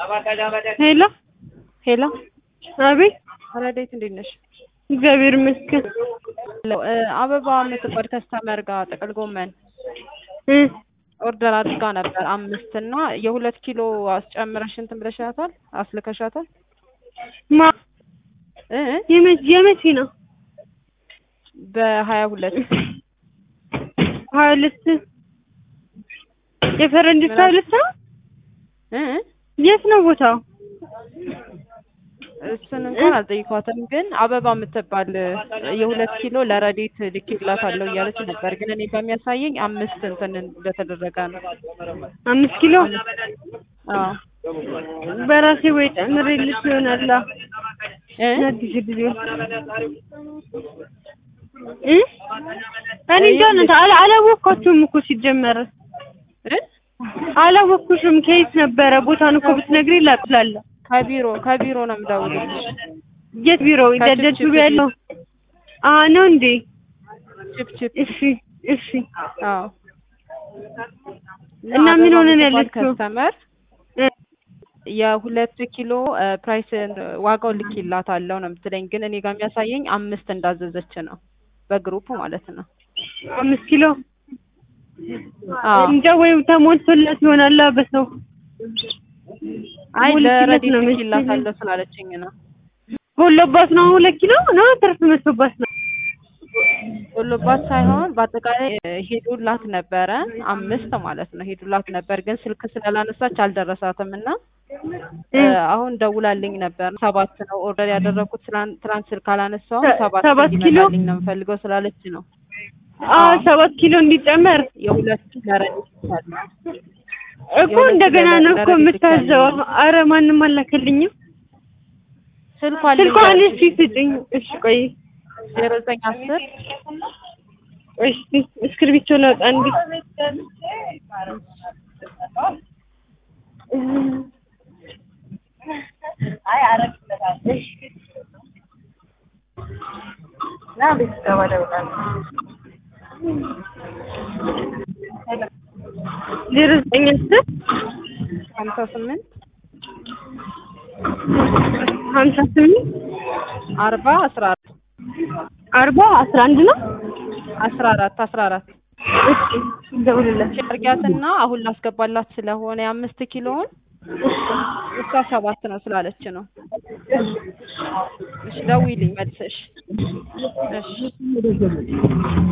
ሄሎ ሄሎ አቤት ረዴት እንዴት ነሽ? እግዚአብሔር ይመስገን እ አበባ የምትባል ከስተመር ጋር ጥቅል ጎመን እ ኦርደር አድርጋ ነበር አምስት እና የሁለት ኪሎ አስጨምረሽ እንትን ብለሻታል አስልከሻታል ማ እ የመቼ የመቼ ነው በሀያ ሁለት ሀያ ሁለት የፈረንጆች ሀያ ሁለት ነው እ የት ነው ቦታው እሱን እንኳን አልጠይኳትም፣ ግን አበባ የምትባል የሁለት ኪሎ ለረዴት ልኬላታለሁ እያለች ነበር። ግን እኔ በሚያሳየኝ አምስት እንትን እንደተደረገ ነው። አምስት ኪሎ አዎ በራሴ ወይ ጨምሬልሽ ይሆናል እ አዲስ ጊዜ እ እኔ እንጃ እናንተ አላ- አላወቅኳችሁም እኮ ሲጀመር እ አላወቅኩሽም ከየት ነበረ ቦታውን እኮ ብትነግሪኝ ላቅላለሁ ከቢሮ ከቢሮ ነው የምደውልልሽ። የት ቢሮ ከችፕ ደደቱ ችፕ ያለው አ ነው እንዴ ቺፕ ቺፕ እሺ እሺ አዎ እና ምን አበባ ሆነን የምትባል ያለችው? ከስተመር እ የሁለት ኪሎ ፕራይስ ዋጋው ልኬላታለሁ ነው የምትለኝ። ግን እኔ ጋር የሚያሳየኝ አምስት እንዳዘዘች ነው በግሩፕ ማለት ነው። አምስት ኪሎ አዎ እንጃ ወይም ተሞልቶላት ይሆናል በሰው አይ ሁለት ኪሎ ለረዴት ነው መሰለኝ። ልኬላታለሁ ስላለችኝ ነው። ጎሎባት ነው ሁለት ኪሎ ነው ትርፍ መስሎባት ነው ሁሉባት ሳይሆን በአጠቃላይ እ ሄዱላት ነበረ አምስት ማለት ነው ሄዱላት ነበር። ግን ስልክ ስላላነሳች አልደረሳትም እና እ አሁን ደውላልኝ ነበር። ሰባት ነው ኦርደር ያደረኩት ትናንት ትናንት ስልክ አላነሳውም ሰ- ሰባት ሰባት ኪሎ? እንዲመጣልኝ ነው የምፈልገው ስላለች ነው አ ሰባት ኪሎ እንዲጨመር የሁለት ለረዴት ይቻላል። እኮ የሁለት እንደገና ነው እኮ ለረዴት ብቻ የምታዘው። ነው። አረ ማንም አላከልኝም። ስልኳ አለኝ ስልኳን እስኪ ስጭኝ። እሺ ቆይ ዜሮ ዘጠኝ አስር ቆይ እስኪ እስክርቢቶ ላውጣ እንዴ ዜሮ ዘጠኝ አስር ሀምሳ ስምንት ሀምሳ ስምንት አርባ አስራ አራት አርባ አስራ አንድ ነው። አስራ አራት አስራ አራት እሺ ደውልላት። ሸርጊያትና አሁን ላስገባላት ስለሆነ የአምስት ኪሎውን እሷ ሰባት ነው ስላለች ነው። እሺ ደውዪልኝ መልሰሽ። እሺ